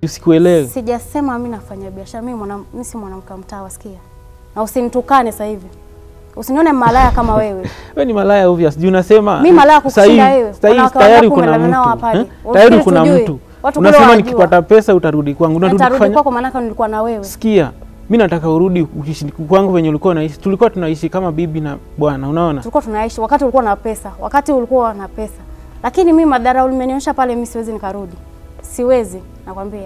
Usikuelewe. Sijasema mi nafanya biashara, mi mwana, mi si mwanamke wa mtaa, wasikia? Na usinitukane sasa hivi, usinione malaya kama wewe. Wewe ni malaya obvious. Juu unasema Mi malaya kukushinda sahi- wewe. sahi Wanawake tayari wangapi kuna umelala nao mtu. hapa hadi? eh? Ufikiri Tayari kuna tujui? mtu. Watu kule Unasema wajua. nikipata pesa utarudi kwangu. Unarudi Nitarudi kufanya kwako, maanake nilikuwa na wewe. Sikia, mi nataka urudi ukiishi kwangu venye ulikuwa unaishi. Tulikuwa tunaishi kama bibi na bwana, unaona? Tulikuwa tunaishi wakati ulikuwa na pesa, wakati ulikuwa na pesa, lakini mi madhara ulimenionyesha pale, mi siwezi nikarudi, siwezi, nakwambia.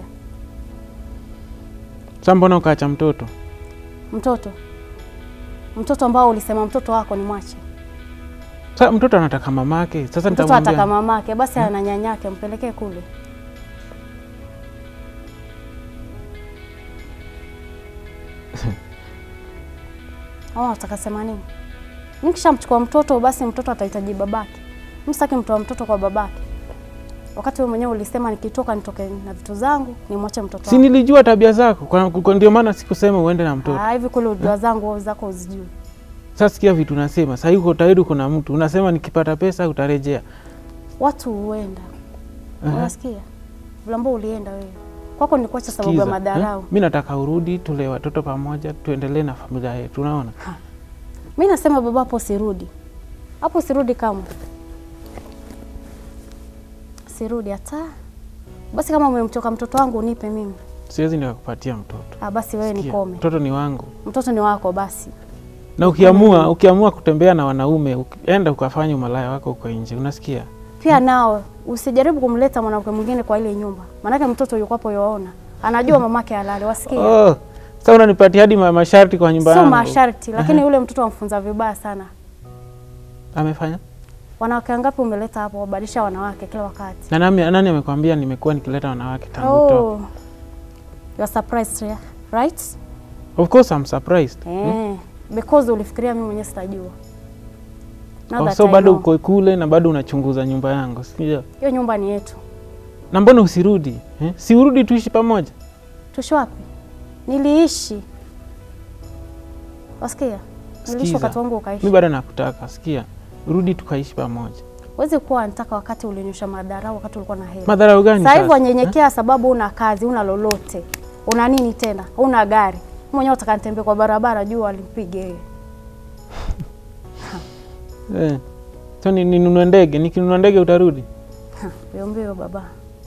Sasa mbona ukaacha mtoto? Mtoto mtoto ambao ulisema mtoto wako ni mwache Sasa mtoto anataka mamake. Sasa mtoto ataka nitamwambia mamake, basi ana nyanyake, mpelekee kule. Au nataka sema nini? Mimi kishamchukua mtoto, basi mtoto atahitaji babake. Mimi sitaki mtoa mtoto kwa babake, wakati wewe mwenyewe ulisema nikitoka nitoke na vitu zangu nimwache mtoto si wangu. nilijua tabia zako, kwa, kwa ndio maana sikusema uende na mtoto. Ah, hivi kule ujua zangu wewe zako uzijui. Sasa sikia vitu unasema. Sasa uko tayari, kuna mtu unasema nikipata pesa utarejea. Watu huenda, Aha. unasikia vile ambao ulienda wewe kwako ni kuacha sababu ya Sikiza, madharau. eh? Mi nataka urudi, tulee watoto pamoja, tuendelee na familia yetu, unaona? Mi nasema baba, hapo sirudi, hapo sirudi kamwe, sirudi hata. Basi kama umemtoka mtoto wangu unipe mimi. Siwezi nikakupatia mtoto. Ah, basi wewe Sikia, nikome, Mtoto ni wangu. mtoto ni wako basi. Na ukiamua ukiamua kutembea na wanaume, uki- enda ukafanya umalaya wako uko nje, unasikia? Pia nao usijaribu kumleta mwanamke mwingine kwa ile nyumba, maanake mtoto yuko hapo yoona, anajua mamake halali, wasikia Oh, sasa unanipatia hadi ma- masharti kwa nyumba sio yangu. masharti, lakini yule mtoto amfunza vibaya sana. Amefanya? Wanawake wangapi umeleta hapo wabadilisha wanawake kila wakati? Na nani, nani amekwambia nimekuwa nikileta wanawake tangu utoke? Oh, you are surprised, yeah, right? Of course I'm surprised. Eh, because ulifikiria mimi mwenyewe sitajua. Now Oh, that so I bado know. uko kule na bado unachunguza nyumba yangu, sio? Hiyo nyumba ni yetu. Na mbona usirudi? Eh? Si urudi tuishi pamoja? Tushi wapi? Niliishi. Wasikia? Niliishi Sikiza. wakati wangu Mi ukaishi. bado nakutaka, sikia. Rudi tukaishi pamoja. Huwezi kuwa nataka wakati ulinyosha madarau wakati ulikuwa na hela. Madharau gani Sasa hivi sasa? wanyenyekea sababu una kazi, una lolote. Una nini tena? Una gari. Mwenyewe utaka nitembee kwa barabara juu alimpige yeye. Eh. So ni- ninunue ndege, nikinunua ndege utarudi? Ha, Mbio mbio baba.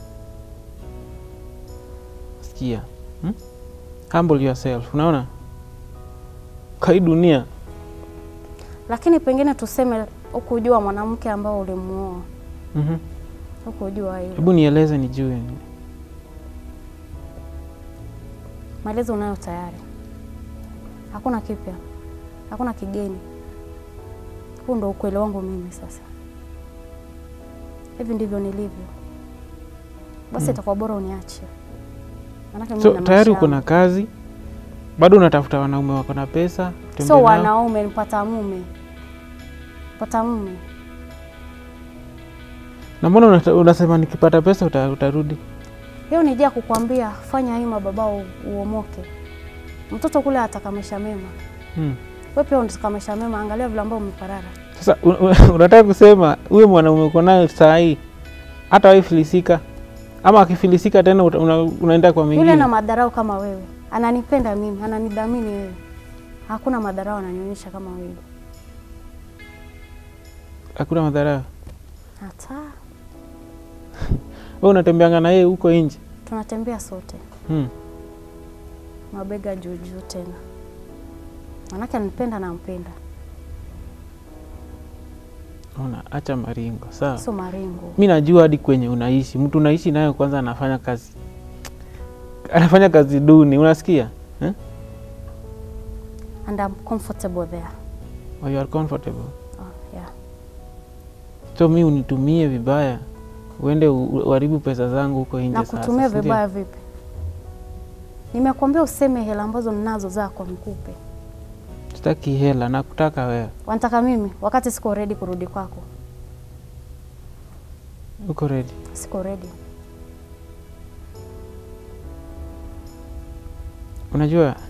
Sikia. Hmm? Humble yourself, unaona? Kwa hii dunia Lakini pengine tuseme ukujua mwanamke ambao ulimuoa. Mhm. Ukujua hilo. Hebu nieleze nijue. Maelezo unayo tayari, hakuna kipya, hakuna kigeni. Huu ndo ukweli wangu mimi. Sasa hivi ndivyo nilivyo, basi itakuwa bora uniache, maanake mimi So na tayari maisha uko na yangu. kazi, bado unatafuta wanaume wako na pesa, tembea Sio nao. wanaume, nipata mume, pata mume. Na mbona unata- unasema nikipata pesa uta, utarudi? Hiyo ni jia kukwambia fanya hima baba, u- uomoke. Mtoto kule ataka maisha mema, Hmm. wewe pia unataka maisha mema. Angalia vile ambao umeparara. Sasa un- un- unataka kusema huyo mwanaume uko nayo saa hii hata wahi filisika, ama akifilisika tena uta- una, unaenda kwa Yule mwingine? na madharau kama wewe, ananipenda mimi, ananidhamini wewe, hakuna madharau ananionyesha kama wewe. Hakuna madhara. Hata Wewe unatembeanga na yeye huko nje. tunatembea sote Hmm. mabega juu juu, tena manake ananipenda, nampenda, Ona, acha maringo sawa. sio maringo. Mi najua hadi kwenye unaishi, mtu unaishi nayo kwanza anafanya kazi anafanya kazi duni, unasikia eh? And I'm comfortable there. Or you are comfortable. Oh, yeah. So mi unitumie vibaya, uende u- u- uharibu pesa zangu huko nje. Na sasa, kutumia si ndio? vibaya vipi? Nimekuambia useme hela ambazo ninazo zako nikupe. Sitaki hela, nakutaka wewe. Wanataka mimi wakati siko ready kurudi kwako, Uko ready? siko ready. Unajua